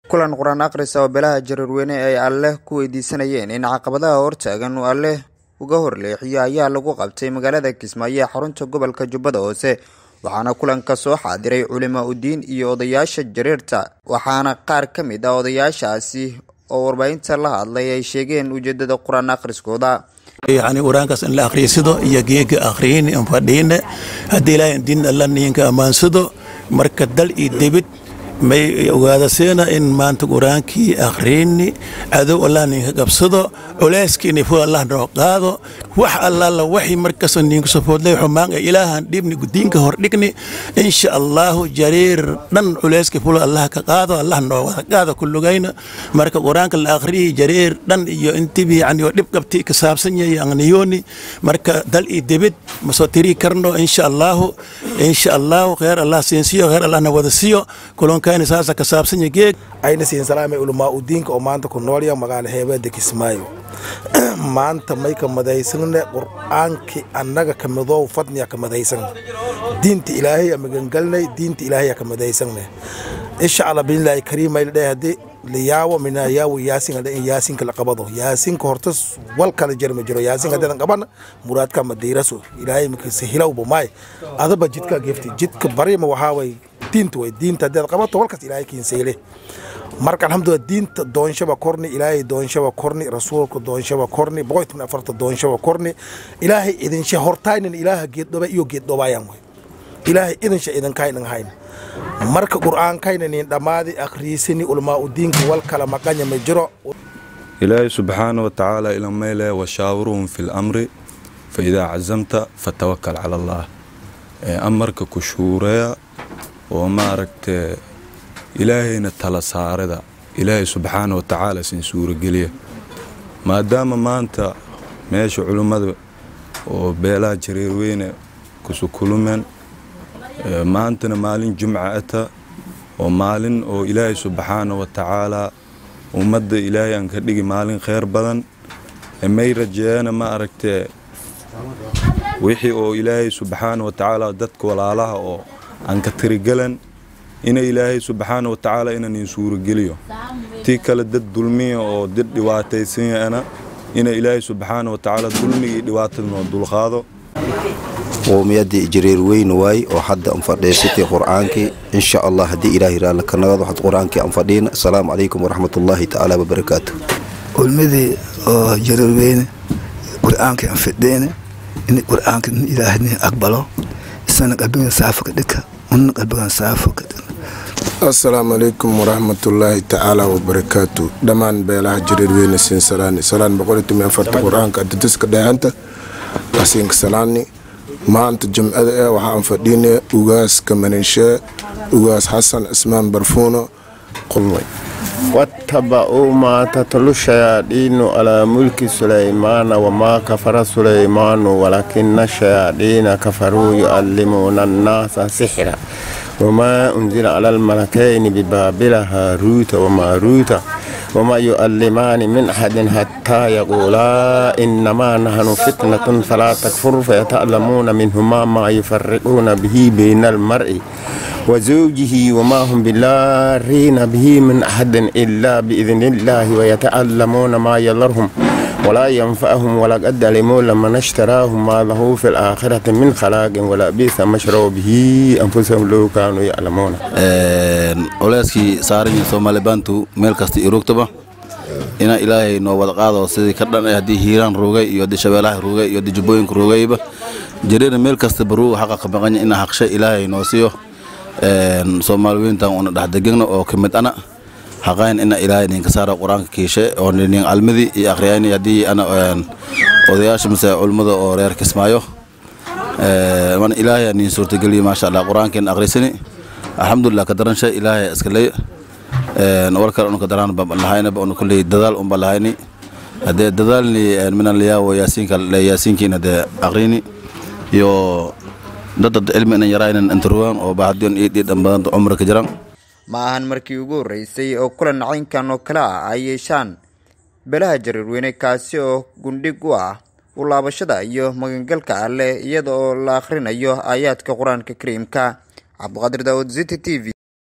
kulan qur-aan akhrisa oo beelaha jareerweyne ay alleh ku weydiisanayeen in caqabadaha hortaagan uu alleh uga horleexiyo ayaa lagu qabtay magaalada kismaayo ee xarunta gobolka jubbada hoose waxaana kulanka soo xaadiray culimo udiin iyo odayaasha jareerta waxaana qaar ka mid ah odayaashaasi oo warbaahinta la hadlay ay sheegeen ujeedada qur-aan akhriskooda yani qur-aankaas in la akhriysado iyo geega akhriyin in fadhiine haddii ilaahay diin alla niinka ammaansado marka dal iyo debid may ogaadaseena in maanta qur-aankii akhriini cadow allah ninka qabsado culeyskiini fu allah noo qaado wax allaala waxi markasta ninku safoodlay xumaan ee ilaahan dhibni diinka hordhigni insha allahu jariir dhan culeyski fula allah ka qaado allah noo wada qaado kulugayna marka qur-aanka la akhriyi jariir dhan iyo intibi yani oo dhib qabti ka saabsan yahay aqniyooni marka dal iyo debid ma soo tiri karno insha allahu insha allahu kheer allah siinsiyo kheer allahna wada siiyo kulankaani saasa ka saabsan yahay geeg ayna siin salaamay ulamaa udiinka oo maanta ku noolya magaala heebeeda kismaayo maanta may ka madaysanne qur-aankii annaga ka midoow fadniya ka madaysanne diinta ilaahay a magangalnay diinta ilaahay a ka madaysanne insha allah biilaahi kariim ayla dhahay haddii liyaawo mina yaawo yaasin in yaasinka la qabado yaasinka horta wal kala jarma jiro yaasin haddaadan qabana muraadka ma diiraso ilaahay makase hilowba maay adaba jidka gefti jidka barima waxaa way diinta way diinta haddaad qabato walkaas ilaahay kiinsayle marka alxamdulillah diinta doonshaba korni ilaahay doonshaba korni rasuulka doonshaba korni boqolkiiba afarta doonshaba korni ilaahay idinsha hortaynin ilaaha geeddhoba iyo geeddhobaayaan way ilaahay idinsha idinkaynan hayn marka qur'aankayna nin dhammaadi akhriisini ulmaa udiinka wal kala maqanya ma jiro ilaahay subxaana wa tacaala ilameyle washaawiruhum fi lamri fa idaa cazamta fatawakal cala allah amarka ku shuureya oo maaragtee ilaahayna tala saarada ilaahay subxaana wa tacaala sin suurogeliya maadaama maanta meesha culimmada oo beelaha jareerweyne kusukulumeen maantana maalin jumca ata oo maalin oo ilaahay subxaana wa tacaalaa ummadda ilaahay aan ka dhigi maalin kheyr badan may rajeeyana ma aragtee wixii oo ilaahay subxaana wa tacaala dadka walaalaha oo aan ka tirigelan ina ilaahay subxaana wa tacaala inanin suurogeliyo tii kale dad dulmiya oo dad dhibaataysanyana ina ilaahay subxaana wa tacaala dulmigii dhibaatada noo dulqaado qowmiyaddii jareer weyn waay oo hadda aan fadhiisatay qur-aankii insha allah haddii ilaahay raalli ka nagado waxaad qur-aankii aan fadhiina asalaamu calaykum waraxmatullaahi tacaala wabarakaatu ulmadii oo jareer weyne qur-aankii aan fadhiina in qur-aanka in ilaahay nin aqbalo isana qalbigan saafo ka dhika una qalbigan saafo ka dhika assalaamu calaykum waraxmatullaahi tacaala wabarakaatu dhammaan beelaha jareerweyne siin salaani salaan boqolitumi afarta qur-aanka adadiska dhahanta asiinka salaani maanta jumcada eh waxaan fadhiine ugaaska maninshe ugaas xasan cismaan barfuuno qulmay واتبعوا ما تتلو الشياطين على ملك سليمان وما كفر سليمان ولكن الشياطين كفروا يعلمون الناس سحرا وما أنزل على الملكين ببابل هاروت وماروت وما يؤلمان من أحد حتى يقولا إنما نحن فتنة فلا تكفر فيتعلمون منهما ما يفرقون به بين المرء وزوجه وما هم بالارين به من أحد إلا بإذن الله ويتعلمون ما يضرهم ولا ينفعهم ولا قد علموا لما اشتراهم ما له في الآخرة من خلاق ولا بئس ما شروا به أنفسهم لو كانوا يعلمون oleyskii saaran soomaali baantu meel kasta iyo rogtaba ina ilaahay noo wada qaado sidii ka dhan haddii hiiraan roogay iyo haddii shabeelaha roogay iyo haddii jubbooyinka roogayba jareerna meel kastaba ruuga xaqa ka maqanya ina haqshay ilaahay noo siiyo soomaali weyntan una dhexdegegna oo ka mid ana haqayn ina ilaahay ninka saara qur-aanka kiishe oo nin almadi iyo akhriyayni haddii ana odayaasha mise culimmada oo reer kismaayo man ilaahay nin suurtageliyo maasha allah qur-aankeen akhrisani alxamdulilah ka daransha ilaahay iskaley war kale unu ka daraan lahaynaba unu kulley dadaal unba lahayni haddee dadaalni minan layaawo yaasiinka yaasiinkiin haddee akhrini iyo dadad cilmi inan yaraynan intaruwan oo bahadion ii dhiidhan badanta cumri ka jiran ma ahan markii ugu horreysay oo kulan caynkan oo kale ah ay yeeshaan beelaha jareerweyne kaasi oo gundhig u ah u laabashada iyo magangalka alleh iyada oo la akhrinayo aayaadka qur-aanka kariimka cabdiqaadir daawud ziti t v